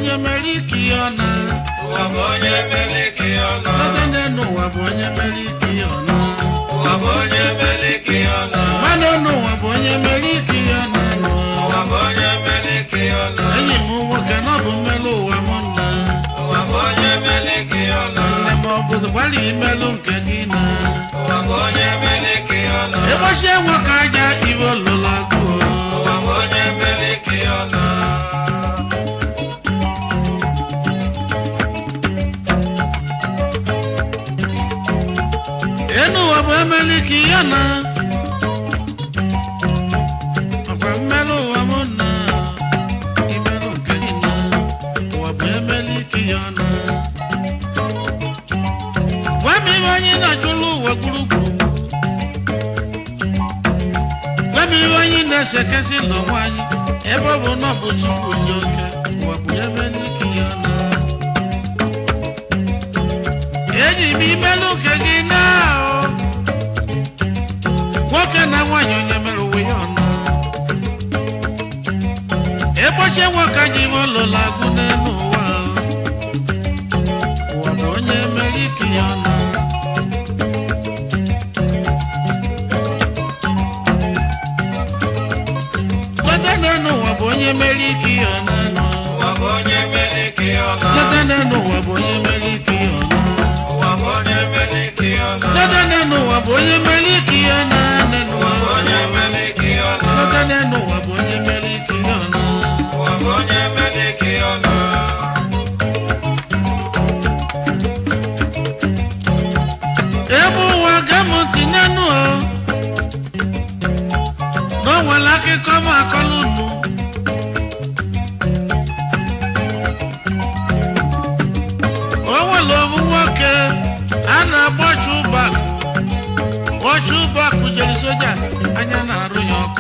onye mere ike ihe ọ na ụwa bụ onye mere ike ọ nọ lọta n'elu ụwa bụ onye mere ike ihe ọ na ụwa bụ onye mere ike ọ nọ mmadụ n'ụwa bụ onye mere ike ihe ọ na nụ ụwa bụ onye mere ike ọ nọ enyi m nwoke na ọ bụ mmelụ ụwa m nna ụwa bụ onye mere ike ọ nọ nne m ọ bụzi gbalị imelụ nke gị na ụwa bụ onye mere ike ọ nọ ịgbachie nwoke aja iwe olụla agụụ ụwa bụ onye mere ike ọ nọ enu ụwa bụ emeli ka ihe na ọkwa mmelụ ụwa m na imelụ nke gị na ụwa bụ emeli ka ihe na gwa m ihe onye na-achụlụ ụwa gburugburu gwa m ihe onye na-esekesị n'onwe anyị ebe ọ bụ na ọ bụ chukwu dị oke ụwa bụ emeli ka ihe na enyi m imelụ nke gị na nwoke na nwaanyị onye mere uwe ya ọnụ ịkpọchie nwoke anyị ime ụlọla agụ n'elu ụwa ụwa bụ onye mere ike ya ọnụ lọta n'elu ụwa bụ onye mere ike ya ọnụ ụwa bụ onye mere ike ọ nọ lọta n'elu ụwa bụ onye mere ike ya ọnụ ụwa bụ onye mere ike ọ nọ lọta n'elu ụwa bụ onye mere ike ya ọnụ n'elu ụwa bụ ụwa onye mere ike ọ nọ lọta n'elu ụwa bụ onye mere ike ya ọnụ ụwa bụ onye mere ike ọ nọ ebe ụwa ga-em ntị n'enu o na o nwere akụkọ m akọlụ unu o nwere obu nwoke a na-agba chụbakụ ọchụbakụ jere soja anya na-arụ ya ọkụ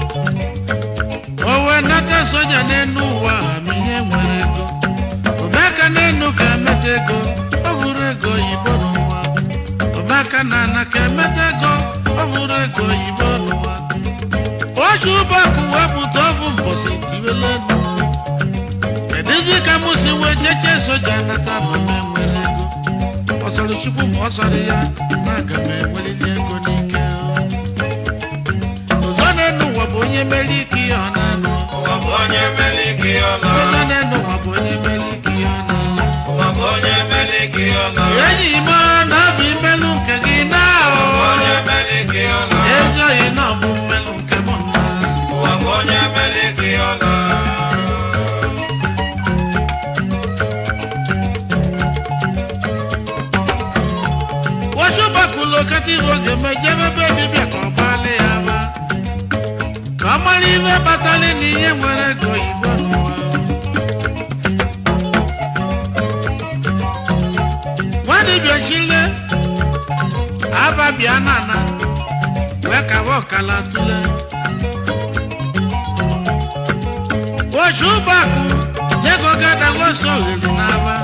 o wee nata soja n'enu ụwa ha ma ihe nwere ego omeka n'enu ka emeta ego ọ bụrụ ego oyibo n'ụwa omeka na ana ka emeta ego ọ bụrụ ego oyibo n'ụwa oche ụbọkụ wepụta ọbụ mbọsị tiwele enu kedụzi ka mụ si wee jeche soja nata ma m enwere ego ọ sọrọ chukwu ma ọ sọrọ ya na aga m enwerili ego n'ike ụzọ n'enu ụwa bụ onye mere ike ihe ọ na-anụ ụwa bụ onye mere ike ọ nọ ụzọ n'enu ụwa bụ onye mere ike ihe ọ na-anụ ụwa bụ onye mere ike ọ nọ enyi m na ọ bụ imelụ nke gị na ụwa bụ onye mere ike ọ nọ ezoghị na ọ bụ mmelụ nke m na ụwa bụ onye mere ike ọ nọ wachụbakụlụ okata ihe oge mejebe be dibịa ka ọ gbalị ya ba ka ọ mara ihe kpatara na ihe nwere ego oyibo n'ụwa nwa dibịa chile ababịa nana wee kawa ọkala tule wachụbakụ ego gadagoso ogheli n'aba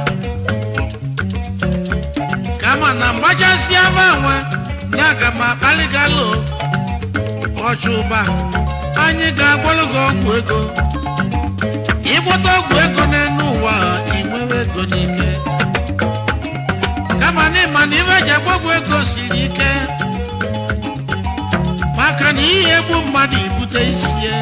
kama na mgbachasị aba nwe ya ga m akpalịgalo ọchụba anyị ga-agwọrọ gị ọgwụ ego ịgwọta ọgwụ ego n'elu ụwa inwewe ego n'ike kama na ịma na ife eji agbagwo ego siri ike maka na ihe egbu mmadụ ibute isie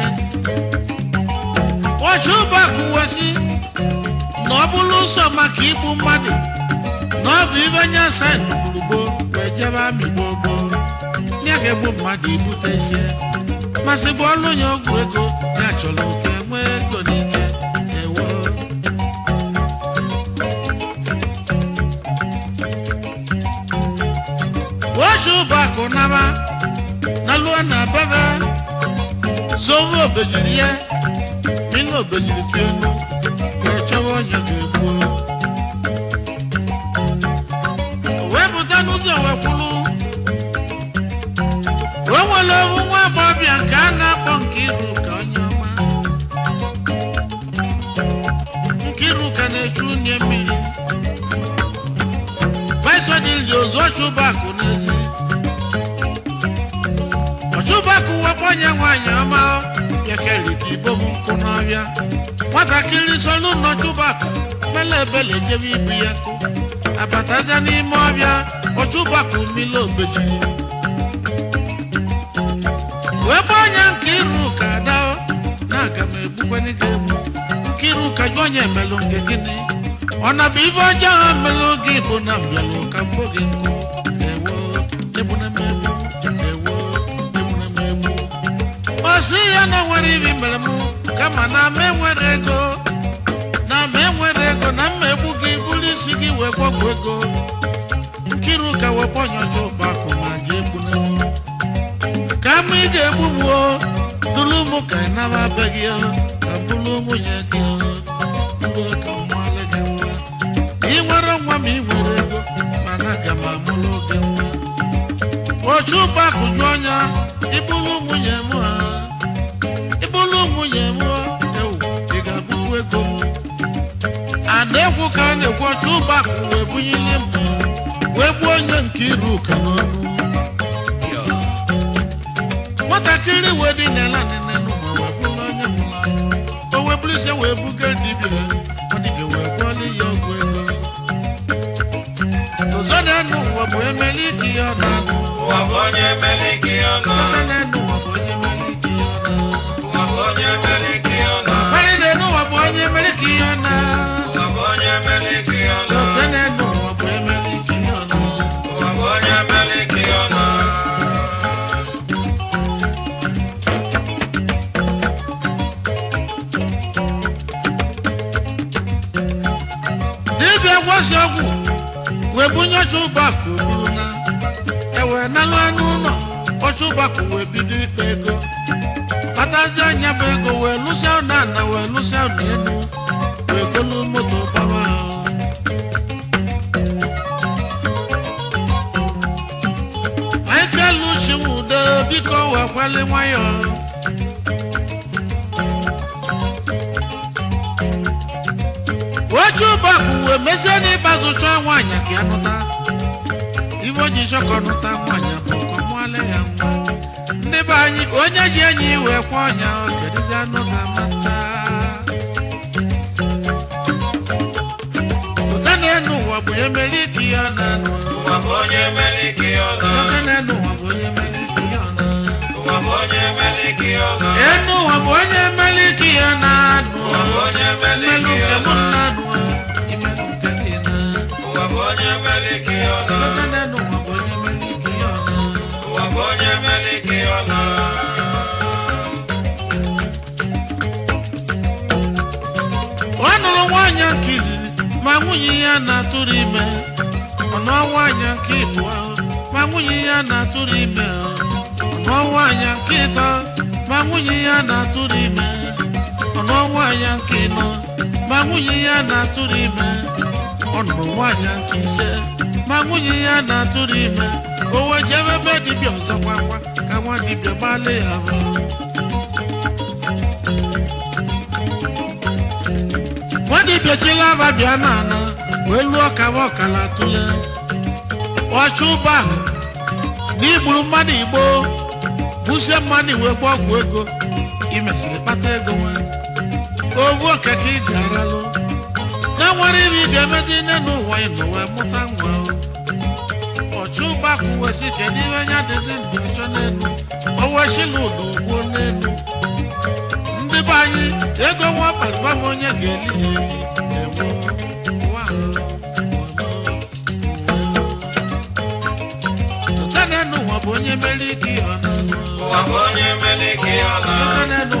ọchụba kwuwesị na ọ bụrụ ụzọ maka igbu mmadụ na ọ bụ ibe nye saịn gburugburu wee jebe amị gbogbo ya ga-egbu mmadụ ibute isie masị bụ ọlụ nye ọgwụ ego ya chọrọ ka enwee ego n'ike ewo oche ụbọakụ naba na lụọ na bebe zowe obejiri ya mina obejiri ka enu wee chọwa onye ga-egbuo wee pụta n'ụzọ wee kwulu o nwere owu nwa agbọghọbịa nke a na-akpọ Nkiru ka onye ọma Nkiru ka na-echu unye mmiri vaisodili ozu ọchụbakụ n'ezi ọchụbakụ wepụ onye nwaanyị ọma ọbịa kelite ibo m nkụ n'ọbịa nwatakịrị solu nọ chụbakụ mele ebele jebe ibu ya kụ abataja n'ime ọbịa ọchụbakụ mmiri obejiri wee gba anya nke iru ka dao na aga m egbukweni gị egbu nke iru ka jụ onye emelụ nke gịnị ọ na bụ ife ọjọọ ha melụ gị bụ na mbịalụ ka mgbo gị nkụ ewo egbuna m egbu ewo egbuna m egbu ọ sị ya na nwere ibi mere m kama na m enwere ego na m enwere ego na mma egbu gị bụrụ isi gị wee gwọgwụ ego nkiru ka wepụ ọnyọcha ụgbakụ ma je egbuna m ka m ị ga-egbu m o duru m ka ị naba be gị o ka m bụrụ nwunye gị o ndụ ka m mụọlụ gị nwa ị nwere nwa ma ị nwere ego mana aga m amụrụ gị nwa ochu ụgbakụ jụ ọnya ịbụrụ nwunye m ha ịbụrụ nwunye m o ewu ị ga-abụkwu ego m a na-ekwu ka a na-ekwu ochu ụgbakụ wee bunyili mma wee gbuo onye nke iru ka n'ọnụ nwatakịrị wee dị n'ala nene n'ụwa wee bụrụ onye nwụrụ anwụ o wee bụrụ ise wee buga dibịa ọ dibịa wee gwọọla ya ọgwụ ego ụzọ na-enu ụwa bụ emeli ike ya ọ na-anụ ụwa bụ onye meliki ọnọ ụzọ na-enu ụwa bụ onye emeli ike ya ọ na-anụ ụwa bụ onye meliki ọnọ Mmadụ na-enu ụwa bụ onye emeli ike ya ọ na-anụ ụwa bụ onye meliki ọnọ ụzọ na-enu ụwa bụ emeli ike ya ọ na-anụ ụwa bụ onye meliki ọnọ dibịa gwasi ọgwụ wee bunye ọcha ụbakụ buru na ewee nalụ anụ ụlọ ọcha ụbakụ wee bido ikpe ego kpatazi anya bụ ego wee lụsịa ụlọ ana wee lụsịa ụlọ elu wee golu moto gbawa ahụ michael chinwude biko wee kwali nwayọọ oche ụbọkụ wee mesie n'ịgbazụ chọọ nwaanyị ka ya nụta ibe oji chọkọ nụta nwaanyị bụ ka ọ mụọla ya nwa ndị be anyị onye ji enyi wee kwa ọnya kedizi anụ ga-amata ụta na-enu ụwa bụ onye mere ike ya na-anụ ụwa bụ onye meliki ọnọ ụta na-enu ụwa bụ onye mere ike ya na-anụ ụwa bụ onye meliki ọnọ enu ụwa bụ onye mere ike ya na-anụ ụwa bụ onye mmelụ meliki nke mụ ọnọ na-anụ imelụ nke gị na ụwa bụ onye meliki ọnọ ụta na-enu ụwa bụ onye mere ike ya na-anụ ụwa bụ onye meliki ọnọ ọ nụrụ nwaanyị nke izizi ma nwunye ya na-atụrụ ime ọ nụọ nwaanyị nke ịbụọ ma nwunye ya na-atụrụ ime ọ nụọ nwaanyị nke ịtọ ma nwunye ya na-atụrụ ime ọ nụọ nwaanyị nke ịnọ ma nwunye ya na-atụrụ ime ọ nụrụ nwaanyị nke ise ma nwunye ya na-atụrụ ime o wee jebe ebe dibịa ọzọ gwakwa ka nwa dibịa gbalị ya bụ nwadibịa chilaba bịa n'ana wee lụọ kaba ọkala tụle ọchụ ụbọakụ na igburu mmadụ igbo busie mmadụ wee gba ọgwụ ego imesịrị kpata ego nwe ovu okeke iji aralụ na nwere ibe ị ga-emezi nne n'ụwa ịnọ wee mụta nwa ọchụ ụbọakụ wee sị kedu ihe anya dịzi ndụ ọchọ n'elu o wee shila ụdọ gbuo n'elu ndị be anyị ego nwa kpazụba m onye ga-eli ya eli ewo ụwa ahụ, ụwa ahụ. Ụta na-enu ụwa bụ onye mere ike ọ na-anụ ụwa bụ onye meliki ọnọ Ụta na-enu